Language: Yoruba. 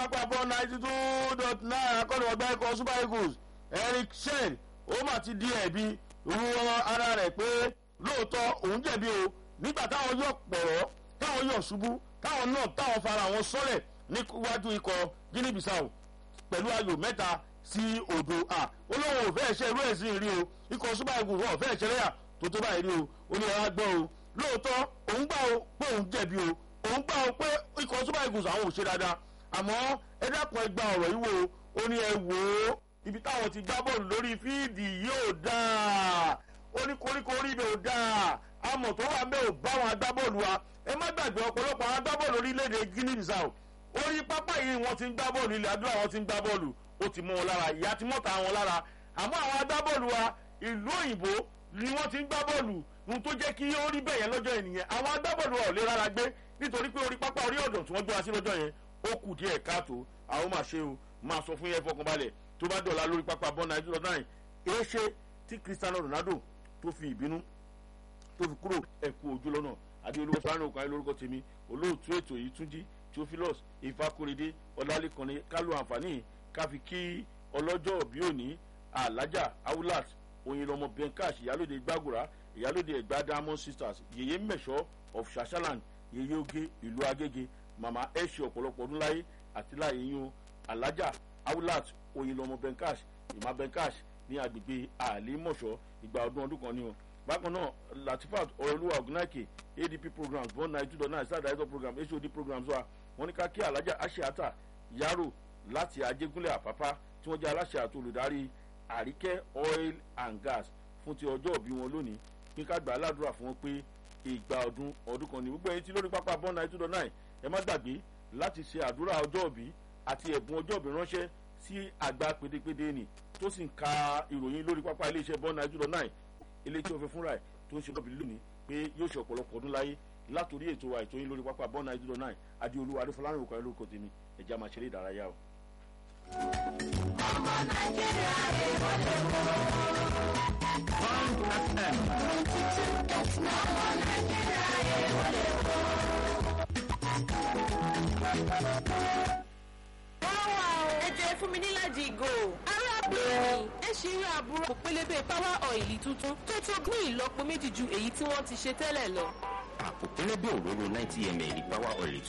pápá bọ́ ninety two dot nine akọ́ni ọgbà ikọ̀ super eagles eric shen ó mà ti di ẹ̀bi ru ara rẹ̀ pé lóòótọ́ òun jẹ̀bi o nígbà táwọn yọ̀ pọ̀rọ̀ táwọn yọ̀ ṣubú táwọn náà táwọn fara wọn sọ́lẹ̀ níwájú ikọ̀ guinea bissau pẹ̀lú ayò mẹ́ta sí odò a olóhùn ò fẹ́ẹ̀ ṣe irú ẹ̀ sí rí o ikọ̀ super eagles wọn ò fẹ́ẹ̀ ṣe lẹ́yà tó tó báyìí rí o ó ní ẹ̀rọ gbọ́ o lóòótọ́ òun gbà o pé òun jẹ̀bi o òun gbà o pé ikọ̀ super eagles àwọn ò ṣe dáadáa àmọ́ ẹ dákun ẹ gba ọ̀rọ̀ yìí wo ó ní ẹ wò ó ibi táwọn ti gbá bọ́ọ̀lù lórí fíìdì yóò dáa ó ní koríko orí ibẹ̀ ò dáa amọ̀ tó wà bẹ́ẹ̀ ò bá wọn agbábọ́ọ̀lù wa ẹ má gbàgbé ọ̀pọ̀lọpọ̀ àwọn agbábọ́ọ̀lù orílẹ̀-èdè guinea bissau orí pápá yìí wọ́n ti ń gbá bọ́ọ̀lù ilẹ̀ adúlá wọn ti ń gbá bọ́ọ̀lù ó ti mú wọn lára ìyá ti mọ́ta wọn lára àmọ́ àwọn agbábọ́ọ̀lù wa ìlú òyìnbó ni wọ́n ti ń gbá bọ́ọ̀lù ohun tó jẹ́ kí ó rí bẹ́ẹ̀ yẹn lọ́jọ́ yẹn nìyẹn àwọn agbábọ́ọ̀lù wa ò lè rárá gbé nítorí pé orí pápá orí ọ̀dọ̀ tí wọ́n gbé wa sí lọ́jọ́ yẹn ó kù díẹ̀ káàtó àwọn máa ṣe o máa sọ fún yẹn fọkànbalẹ̀ tó bá dọ̀la lórí pápá bọ́ nàìjíríà náà èé ṣe tí cristiano ronaldo tó fi ìbínú tó fi kúrò ẹ̀kú ojú lọ́nà adéolúwa sọ́hánù ọkàn ayé lórúkọ tèmi olóòtú ètò yìí túnjí theophilus ìfakúrédé ọlálẹ́kànnì kálù àǹfààní káfi kí ọlọ́jọ́ bí òní alájà awulat oyinlọmọ benkash ìyálòde gbàgùrà ìyálòde ẹgbà diamond sisters yèyé mẹ̀ṣọ́ of shashaland yèyé oge ìlú agége màmá ẹ̀ṣẹ̀ ọ̀pọ̀lọpọ̀ ọdún láyé àti láyé yín o alájà awulat oyinlọmọ benkash ìmá benkash ní agbègbè àlèmọ̀ṣọ́ ìgbà ọdún ọdún kan ni o bákan náà latifat ọ̀rọ̀lúwà ọ̀gùnáìkè adp programs one nine two dot nine star director program hod programs wa wọn ní ká kí alájà aṣeata yaro láti ajégúnlẹ̀ àpápá tí wọ́n jẹ́ aláṣẹ àti olùdarí àríkẹ́ oil and gas fún ti ọjọ́ òbí wọn lónìí kí ká gbà á ládùúrà fún wọn pé ìgbà ọdún ọdún kan ní gbogbo ẹyin tí lórí pápá one nine two dot nine ẹ má gbàgbé láti ṣe àdúrà ọjọ́ òbí àti ẹ̀bùn ọjọ́ òbí ránṣẹ́ sí àgbà pédépédé nì tó sì ń ka ìròyìn lórí pápá iléeṣẹ́ one nine two dot nine ilé tí wọ́n fi fúnra ẹ̀ tó ń ṣe lọ́bì lónìí pé yóò ṣe ọ̀pọ̀lọpọ̀ ọdún láyé látòrí ètò wa ètò yín lórí pápá bọ́ọ̀nà ìdúró náà adéolú adéfọlárìn òkú ayélujára tèmi ẹ̀já máa ṣeré ìdárayá o. ọmọ nàìjíríà èèwọ̀ lè wò ó. Bond FM. ọmọ nàìjíríà èèwọ̀ lè wò ó. ẹ jẹ́ fún mi níláàjì ìgò arábìnrin ẹ ṣì rí àbúrò pélébé power oil tuntun tó tó ní ìlọ́po méjì ju èyí tí wọ́n ti ṣe tẹ́lẹ̀ lọ. àpò pẹlẹbẹ òróró ninety ml power oil